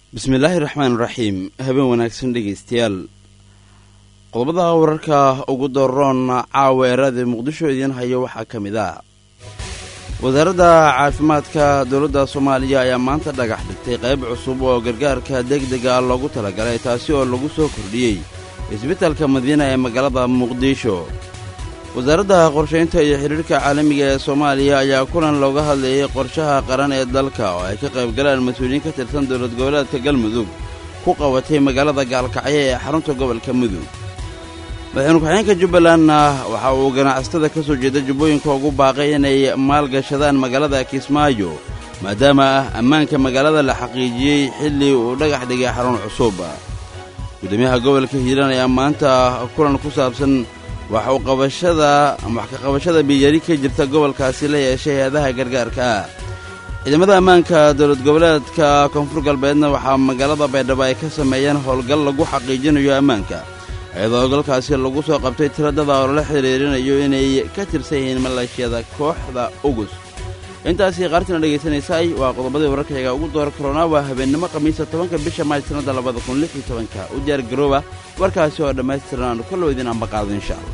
bismillaahi raxmaan raxiim habeen wanaagsan dhegaystayaal qodobada wararka ugu daroon caawa eeraada muqdisho idiin hayo waxaa ka mid ah wasaaradda caafimaadka dowladda soomaaliya ayaa maanta dhagax dhigtay qayb cusub oo gargaarka degdega loogu talagalay taasi oo lagu soo kordhiyey isbitalka madiina ee magaalada muqdisho wasaaradda qorshaynta iyo xidhiirhka caalamiga ee soomaaliya ayaa kulan looga hadlayay qorshaha qaran ee dalka oo ay ka qayb galaan mas-uuliyiin ka tirsan dowlad goboleedka galmudug ku qabatay magaalada gaalkacyo ee xarunta gobolka mudug madaxweyne ku-xigeenka jubbalandna waxa uu ganacsatada ka soo jeeda jubbooyinka ugu baaqay inay maalgashadaan magaalada kismaayo maadaama ammaanka magaalada la xaqiijiyey xilli uu dhagax dhigay xarun cusub gudoomiyaha gobolka hiiraan ayaa maanta kulan ku saabsan wax u qabashada wax ka qabashada biyari ka jirta gobolkaasi la yeeshay hay-adaha gargaarka ah ciidamada ammaanka dowlad goboleedka koonfur galbeedna waxaa magaalada baydhabo ay ka sameeyeen howlgal lagu xaqiijinayo ammaanka iyadoo howlgalkaasi lagu soo qabtay tiradada oo lala xiriirinayo inay ka tirsan yihiin maleeshiyada kooxda ugus intaasii qaartina dhegaysanaysaay waa qodobadii wararkayga ugu door karoonaa waa habeennimo khamiisa tobanka bisha maaj sannada labada kun lix iyo tobanka u diyaar garooba warkaasi oo dhammaystiran aanu kaloo idin ambaqaado insha allah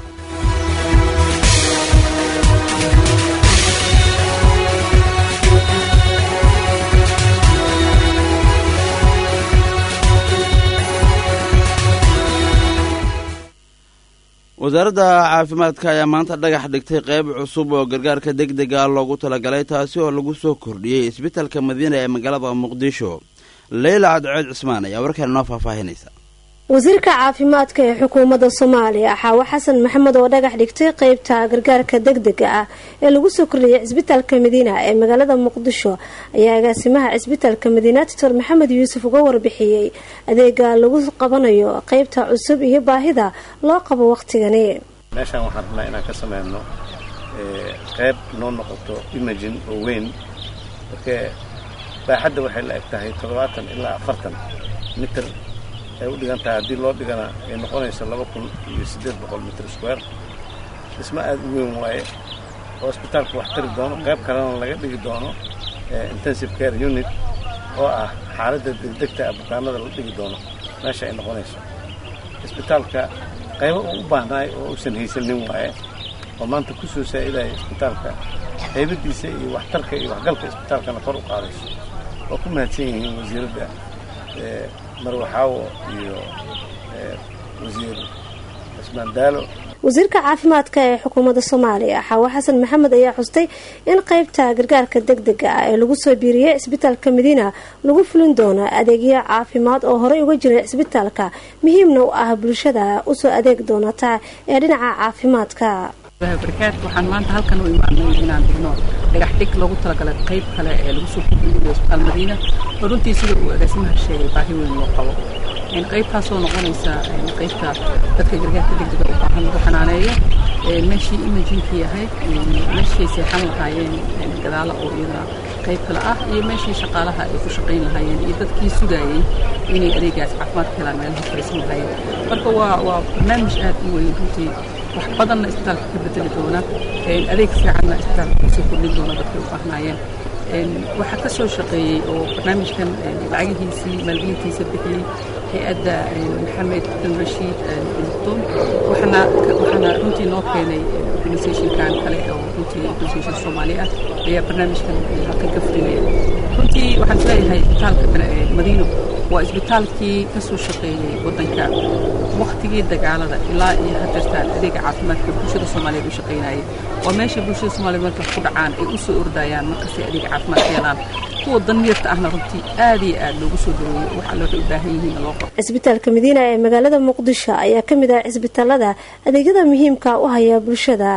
wasaaradda caafimaadka ayaa maanta dhagax dhigtay qayb cusub oo gargaarka degdega loogu talagalay taasi oo lagu soo kordhiyey isbitalka madiina ee magaalada muqdisho leyla cadceed cismaan ayaa warkaan inoo faahfaahinaysa wasiirka caafimaadka ee xukuumadda soomaaliya xaawo xasan maxamed oo dhagax dhigtay qeybta gargaarka degdega ah ee lagu soo kordhiyay cisbitaalka madiina ee magaalada muqdisho ayaa agaasimaha cisbitaalka madiina doctor maxamed yuusuf uga warbixiyey adeega lagu qabanayo qeybta cusub iyo baahida loo qabo waqtigani meeshaan waxaan rabnaa inaan ka sameyno qeyb noo noqoto imagin oo weyn markee baaxadda waxay la eg tahay toddobaatan ilaa afartan mitir ay u dhigan tahay haddii loo dhigana ay noqonayso laba kun iyo siddeed boqol mitr square dhismo aada u weyn waaye oo isbitaalku wax tari doono qayb kalena laga dhigi doono intensive care unit oo ah xaaladda degdegta ah bukaanada la dhigi doono meesha ay noqonayso isbitaalka qaybo uu u baahnaay oo uusan haysanin waaye oo maanta ku soo saa'idaya isbitaalka qaybadiisa iyo waxtarka iyo waxgalka isbitaalkana kor u qaadayso oo ku mahadsan yihiin wasiiradda marwaxaawo iyo wasiir cismaan daalo wasiirka caafimaadka ee xukuumadda soomaaliya xaawo xasan maxamed ayaa xustay in qeybta gargaarka degdega ah ee lagu soo biiriyey cisbitaalka madiina lagu fulin doono adeegyo caafimaad oo horey uga jiray cisbitaalka muhiimna u ah bulshada usoo adeeg doonata ee dhinaca caafimaadka barakaadka waxaan maanta halkan u imaanay inaan dhigno dhagax dhig loogu talagalay qayb kale ee lagu soo kordhiyay isbitaal madiina oo runtii sida uu agaasimaha sheegay baahi weyn loo qabo qaybtaasoo noqonaysa qaybta dadka gargaarka degdega u baahan lagu xanaaneeyo meeshii imajinki ahayd meeshii seexan lahaayeen gadaala oo iyadana qayb kale ah iyo meeshii shaqaalaha ay ku shaqayn lahaayeen iyo dadkii sugayey inay adeegaas caafimaadka helaan meelaha fariisan lahaayeen marka waa waa barnaamij aad u weyn runtii wax badanna isbitaalka ka bedeli doona adeeg fiicanna isbitaalka kusoo kordhin doona dadkay u baahnaayeen waxaa ka soo shaqeeyey oo barnaamijkan lacagihiisii maalgelintiisa bixiyey hay-adda maxamed bin rashiid muqdum waxaana waxaana runtii noo keenay organisationkan kale oo runtii organisation soomaali ah ayaa barnaamijkan halkan ka fulinaya runtii waxaan isleeyahay isbitaalka madiino waa isbitaalkii ka soo shaqeeyey waddanka waktigii dagaalada ilaa iyo hadeertaan adeega caafimaadka bulshada soomaaliyeed u shaqaynayay waa meesha bulshada soomaliyeed marka ku dhacaan ay u soo ordayaan markastay adeega caafimaad helaan kuwa danyarta ahna runtii aad iyo aad loogu soo dhaweeyo waxa looxay u baahan yihiin loo qabo cisbitaalka madiina ee magaalada muqdisho ayaa ka mid ah cisbitaalada adeegyada muhiimka u haya bulshada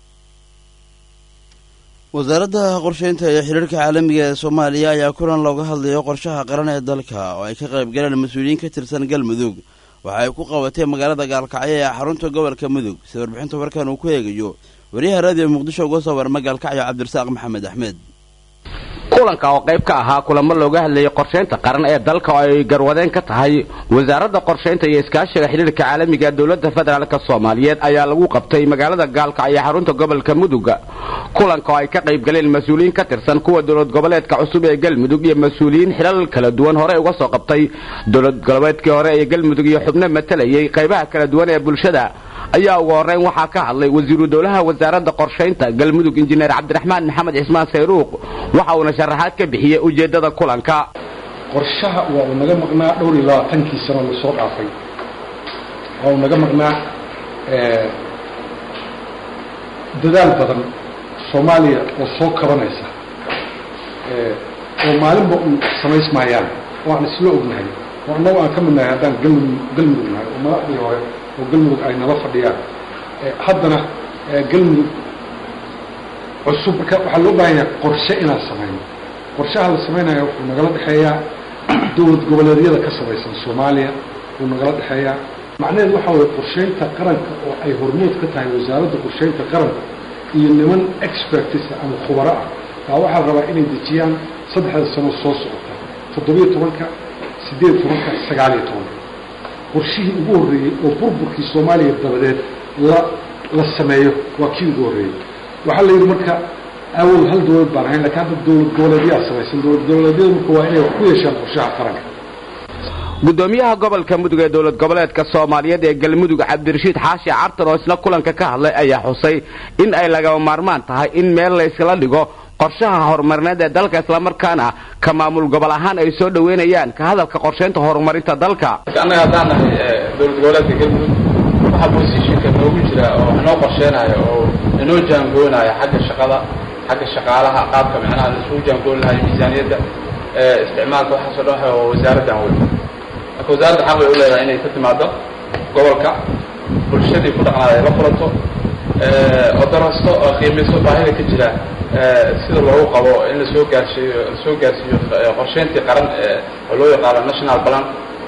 wasaaradda qorshaynta iyo xiriirka caalamiga ee soomaaliya ayaa kulan looga hadlayo qorshaha qaran ee dalka oo ay ka qayb galeen mas-uuliyiin ka tirsan galmudug waxa ay ku qabatay magaalada gaalkacyo ee xarunta gobolka mudug sida warbixinta warkan uu ku eegayo wariyaha raadiyo muqdisho uga soo warma gaalkacyo cabdirasaaq maxamed axmed kulanka oo qayb ka ahaa kulamo looga hadlayay qorshaynta qaran ee dalka oo ay garwadeen ka tahay wasaaradda qorshaynta iyo iskaashiga xidhiirka caalamiga ee dowladda federaalk soomaaliyeed ayaa lagu qabtay magaalada gaalka iyo xarunta gobolka mudug kulanka oo ay ka qayb galeen mas-uuliyiin ka tirsan kuwa dowlad goboleedka cusub ee galmudug iyo mas-uuliyiin xilal kala duwan hore uga soo qabtay dowlad goboleedkii hore ee galmudug iyo xubno matalayay qaybaha kala duwan ee bulshada ayaa ugu horreyn waxaa ka hadlay wasiiru dowlaha wasaaradda qorshaynta galmudug injineer cabdiraxmaan maxamed cismaan sayruuq waxa uuna sharaxaad ka bixiyey ujeeddada kulanka qorshaha waa uu naga maqnaa dhowr iyo labaatankii sano lasoo dhaafay waa uu naga maqnaa dadaal badan soomaaliya oo soo kabanaysa oo maalinba un samaysmaayaan oo aan isla ognahay oo annagu aan ka midnahay haddaan galmudug galmudug nahay oo madaxdii hore oo galmudug ay nala fadhiyaan haddana galmudug cusub marka waxaa loo baahan yahay qorshe inaan samayno qorshaha la samaynaya wuxuu nagala dhexeeyaa dowlad goboleedyada ka samaysan soomaaliya wuu nagala dhexeeyaa macnaheedu waxaa weye qorshaynta qaranka oo ay hormood ka tahay wasaaradda qorshaynta qaranka iyo niman expertisa ama khubaro ah baa waxaa rabaa inay dejiyaan saddexda sano soo socota toddobiyo tobanka siddeed tobanka sagaaliyo tobanka qorshihii ugu horreeyey oo burburkii soomaaliya dabadeed la la sameeyo waa kii ugu horreeyey waxaa la yidhi marka awal hal dowlad baan ahayn lakin hadda dowlad goboleedyaa samaysan dowlad goboleedyada marka waa inay wax ku yeeshaan qorshaha qaranka gudoomiyaha gobolka mudug ee dowlad goboleedka soomaaliyeed ee galmudug cabdirashiid xaashi cartan oo isna kulanka ka hadlay ayaa xusay in ay lagama maarmaan tahay in meel la yskala dhigo qorshaha horumarineed ee dalka islamarkaana ka maamul gobol ahaan ay soo dhoweynayaan ka hadalka qorshaynta horumarinta dalka annaga haddaan nahay dowlad goboleedka galmudug waxaa bosishinka noogu jira oo wax noo qorsheenaya oo inoo jaangoonaya xagga shaqada xagga shaqaalaha qaabka micnaha laisugu jaangoon lahayo miisaaniyadda isticmaalka waxaasoo dhan waxa wasaaraddan wey marka wasaaradda xaq bay u leedahay inay ka timaado gobolka bulshadii ku dhaqnaada ay la kulanto oo darasto oo qiimayso baahida ka jira sida loogu qabo in lasoo gaarsiiyo lasoo gaarsiiyo qorsheyntii qaran oo loo yaqaano national plan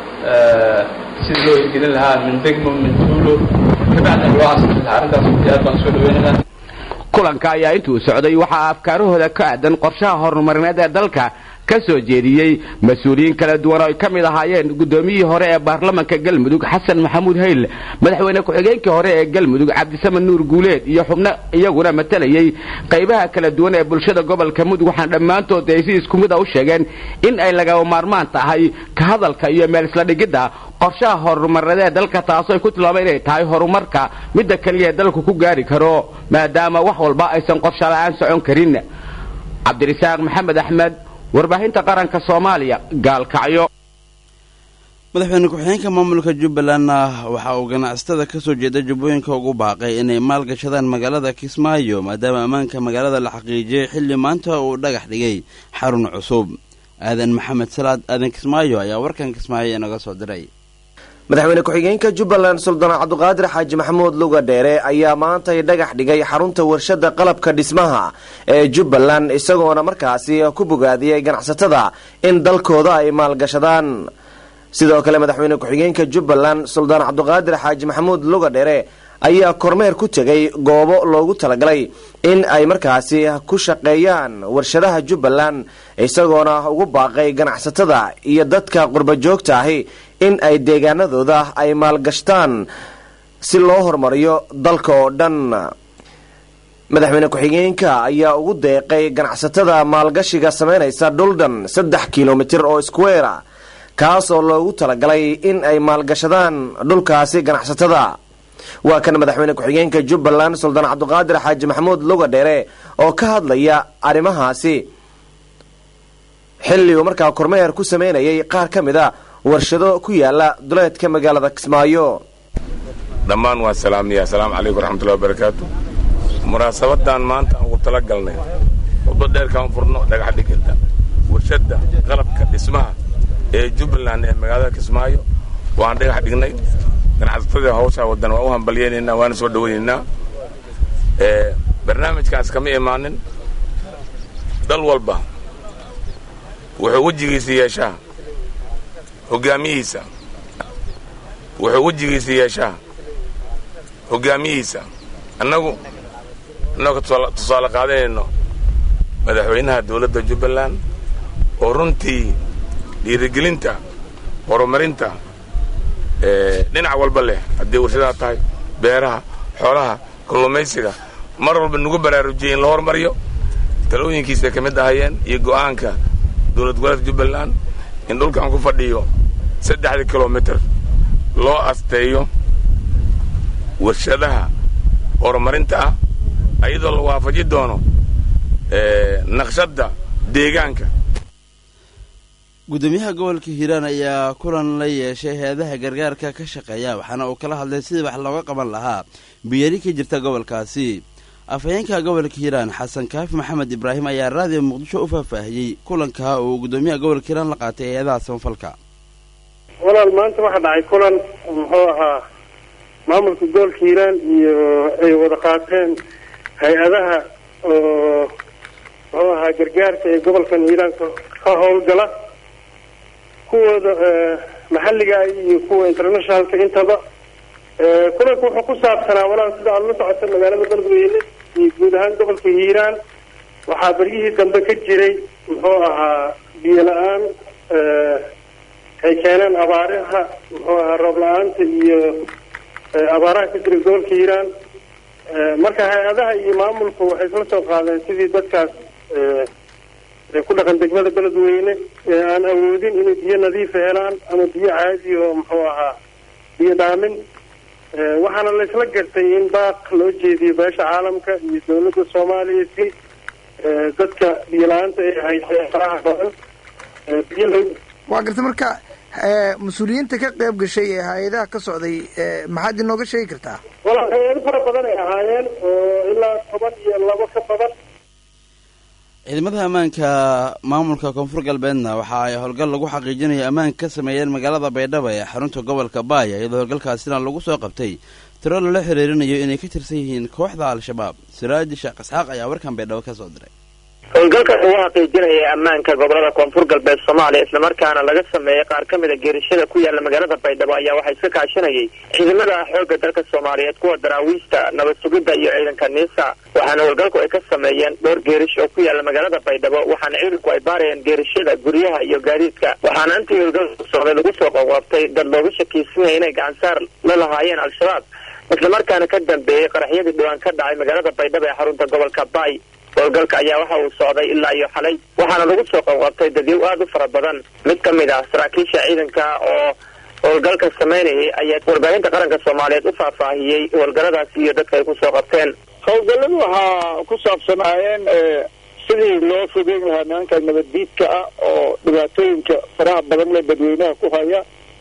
sidii loo hirgelin lahaa min degmo min tuulo kabacdina loo asixi lahaa arrintaas aad baan soo dhaweynaynaa kulanka ayaa intuu socday waxaa afkaarahooda ka aadan qorshaha horumarineed ee dalka ka soo jeediyey mas-uuliyiin kala duwan oo ay ka mid ahaayeen guddoomiyihii hore ee baarlamanka galmudug xasan maxamuud hayl madaxweyne ku-xigeenkii hore ee galmudug cabdisaman nuur guuleed iyo xubno iyaguna matalayay qaybaha kala duwan ee bulshada gobolka mudug waxaan dhammaantood ay si isku mid a u sheegeen in ay lagama maarmaan tahay ka hadalka iyo meel isla dhigidda qorshaha horumarineed ee dalka taasoo ay ku tilmaameen inay tahay horumarka midda keliya ee dalku ku gaari karo maadaama wax walba aysan qorsha la-aan socon karin cabdirisaaq maxamed axmed warbaahinta qaranka soomaaliya gaalkacyo madaxweyne ku-xigeenka maamulka jubbalandna waxa uu ganacsatada ka soo jeeda jubbooyinka ugu baaqay inay maalgashadaan magaalada kismaayo maadaama ammaanka magaalada la xaqiijiyey xilli maanta uu dhagax dhigay xarun cusub aadan maxamed salaad aadan kismaayo ayaa warkan kismaayo inaga soo diray madaxweyne ku-xigeenka jubbaland suldaan cabduqaadir xaaji maxamuud luga dheere ayaa maantay dhagax dhigay xarunta warshada qalabka dhismaha ee jubbaland isagoona markaasi ku bogaadiyey ganacsatada in dalkooda ay maalgashadaan sidoo kale madaxweyne ku-xigeenka jubbaland suldaan cabduqaadir xaaji maxamuud luga dheere ayaa kormeer ku tegay goobo loogu talagalay in ay markaasi ku shaqeeyaan warshadaha jubbaland isagoona ugu baaqay ganacsatada iyo dadka qurba joogta ahi in ay deegaanadooda ay maalgashtaan si loo horumariyo dalka oo dhan madaxweyne ku-xigeenka ayaa ugu deeqay ganacsatada maalgashiga samaynaysa dhuldhan saddex kilomitir oo square kaas oo loogu talagalay in ay maalgashadaan dhulkaasi ganacsatada waa kan madaxweyne ku-xigeenka jubbaland suldaan cabduqaadir xaaji maxamuud luga dheere oo ka hadlaya arrimahaasi xilli uu markaa kormeer ku sameynayay qaar ka mid a warshado ku yaala duleedka magaalada kismaayo dhammaan waa salaamiya asalaamu calaykum waraxmatullahi wabarakaatu munaasabadan maanta aan ugu tala galnay khudbad dheerkaan furno dhagax dhigidda warshadda qalabka dhismaha ee jubbaland ee magaalada kismaayo waan dhagax dhignay ganacsatadii hawshaa wadan waan u hambalyaynaynaa waana soo dhawaynaynaa barnaamijkaas kama imaanin dal walba wuxuu wejigiisa yeeshaa hogaamiyihiisa wuxuu wejigiisa yeeshaa hogaamiyihiisa annagu annagoo tusaale qaadanayno madaxweynaha dowladda jubbaland oo runtii dhiirigelinta horumarinta dhinac walba leh haddii warshadaha tahay beeraha xoolaha kalluumaysiga mar walba nagu baraarujiyey in la hormariyo talooyinkiisay ka mid ahayeen iyo go'aanka dowlad goboleedka jubbaland in dhulkan ku fadhiyo saddexdii kilomitir loo asteeyo warshadaha horumarinta ah ayadoo la waafaji doono naqshadda deegaanka gudoomiyaha gobolka hiiraan ayaa kulan la yeeshay hay-adaha gargaarka ka shaqeeya waxaana uu kala hadlay sidii wax looga qaban lahaa biyari ka jirta gobolkaasi afhayeenka gobolka hiiraan xasan kaafi maxamed ibraahim ayaa raadiyo muqdisho u faahfaahiyey kulanka uu gudoomiyaha gobolka hiiraan la qaatay hay-adaha samafalka walaal maanta waxaa dhacay kulan muxuu ahaa maamulka gobolka hiiraan iyo ay wada qaateen hay-adaha oo muxuu ahaa gargaarka ee gobolkan hiiraan ka howlgala kuwooda maxalliga iyo kuwa internationalka intaba kulanku wuxuu ku saabsanaa walaal sida aada la socota magaalada beledweyne iyo guud ahaan gobolka hiiraan waxaa beryihii dambe ka jiray muxuu ahaa biyo la-aan ay keeneen abaaraha muxuu ahaa roob la-aanta iyo abaaraha ka jira gobolka hiiraan marka hay-adaha iyo maamulku waxay isla soo qaadeen sidii dadkaas ku dhaqan degmada beledweyne ee aan awoodin inay biyo nadiifa helaan ama biyo caadi oo muxuu ahaa biyo dhaamin waxaana la isla gartay in baaq loo jeediyo beesha caalamka iyo dawladda soomaaliya si dadka biyo la-aanta ay haysay faraha badan biyo loo waa garta marka mas-uuliyiinta ka qayb gashay ee hay-adaha ka socday maxaad inooga sheegi kartaa wala hay-ado fara badan ay ahaayeen oo ilaa toban iyo labo ka badan ciidamada ammaanka maamulka koonfur galbeedna waxa ay howlgal lagu xaqiijinayo ammaanka ka sameeyeen magaalada baydhabo ee xarunta gobolka baaya iyadoo howlgalkaasina lagu soo qabtay tiro lala xiriirinayo inay ka tirsan yihiin kooxda al-shabaab siraaji sheekh isxaaq ayaa warkan baydhabo ka soo diray howlgalkan uu xaqiijinaya ammaanka gobolada koonfur galbeed soomaaliya islamarkaana laga sameeyey qaar ka mida geerishada ku yaala magaalada baydhabo ayaa waxaa iska kaashanayay ciidamada xoogga dalka soomaaliyeed kuwa daraawiista nabad sugidda iyo ciidanka niisa waxaana howlgalku ay ka sameeyeen dhowr geerish oo ku yaala magaalada baydhabo waxaana ciidanku ay baarayeen geerishada guryaha iyo gaadiidka waxaana intii howlgalku socday lagu soo qoqoobtay dad looga shakiisanaya inay gacansaar la lahaayeen al-shabaab islamarkaana ka dambeeyey qaraxyadii dhawaan ka dhacay magaalada baydhabo ee xarunta gobolka baay howlgalka ayaa waxa uu socday ilaa iyo xalay waxaana lagu soo qabqabtay dadyow aada u fara badan mid ka mid ah saraakiisha ciidanka oo howlgalka samaynayay ayaa warbaahinta qaranka soomaaliyeed u faahfaahiyey howlgalladaasi iyo dadka ay kusoo qabteen howlgalladu waxaa ku saabsanaayeen sidii loo fogeyn lahaa nimanka nabaddiidka ah oo dhibaatooyinka faraha badan le dadweynaha ku haya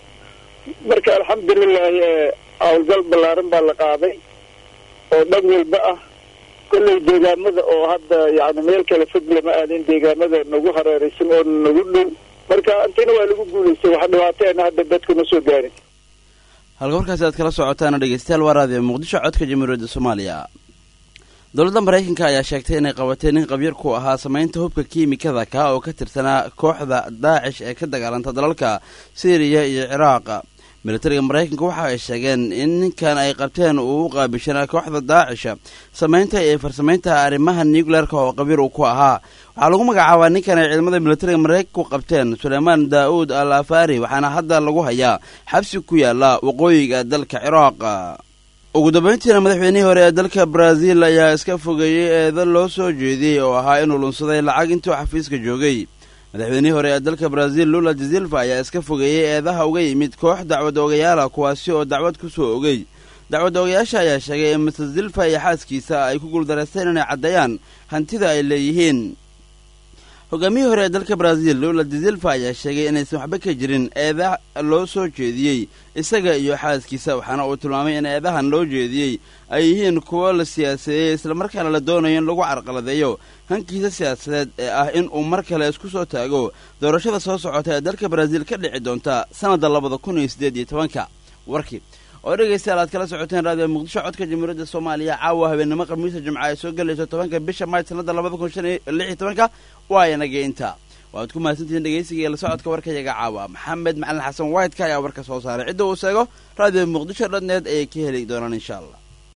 marka alxamdulilahi howlgal ballaaran baa la qaaday oo dhan walba ah kolley deegaamada oo hadda yani meel kale fog lama aadin deegaamada nagu hareeraysan oo nagu dhow marka intina waa lagu guulaystay wax dhibaateena hadda dadku ma soo gaarin halka warkaasi aad kala socotaana dhegeystayaal waa raadiyo muqdisho codka jamhuuriyadda soomaaliya dowladda maraykanka ayaa sheegtay inay qabatay nin qabyar ku ahaa samaynta hubka kiimikada ka oo ka tirsanaa kooxda daacish ee ka dagaalanta dalalka syriya iyo ciraaq militariga maraykanka waxa ay sheegeen in ninkan ay qabteen uu u qaabishanaa kooxda daacisha samaynta iyo farsamaynta arrimaha nucleerka oo qabiir uu ku ahaa waxaa lagu magacaabaa ninkan ay ciidamada militariga maraykanku qabteen suleymaan daa'uud al afari waxaana hadda lagu hayaa xabsi ku yaala waqooyiga dalka ciraaq ugu dambayntiina madaxweynihii hore ee dalka brazil ayaa iska fogeeyey eeda loo soo jeediyey oo ahaa inuu lunsaday lacag intuu xafiiska joogay madaxweynihii hore ee dalka brazil lula dazilva ayaa iska fogeeyey eedaha uga yimid koox dacwad ogayaala kuwaasi oo dacwad ku soo ogey dacwad ogayaasha ayaa sheegay in mister zilva iyo xaaskiisa ay ku guuldareysteen inay caddeeyaan hantida ay leeyihiin hogaamiyihii hore ee dalka brazil lula dazilva ayaa sheegay inaysan waxba ka jirin eeda loo soo jeediyey isaga iyo xaaskiisa waxaana uu tilmaamay in eedahan loo jeediyey ay yihiin kuwo la siyaasadeeyey islamarkaana la doonayo in lagu carqaladeeyo hankiisa siyaasadeed ee ah in uu mar kale isku soo taago doorashada soo socota ee dalka brazil ka dhici doonta sannadda labada kun iyo siddeed iyo tobanka warkii oo dhegaystayaal aad kala socoteen raadiyo muqdisho codka jamhuuriyadda soomaaliya caawa habeenimo khamiisa jimca ay soo gelayso tobanka bisha maaj sannadda labada kun shan iyo lix iyo tobanka waa inageynta waaad ku mahadsantihiin dhegaysiga iyo la socodka warkayaga caawa maxamed macalin xasan whiteka ayaa warka soo saaray cidda uu sheego raadiyo muqdisho dhodneed ayay ka heli doonaan insha allah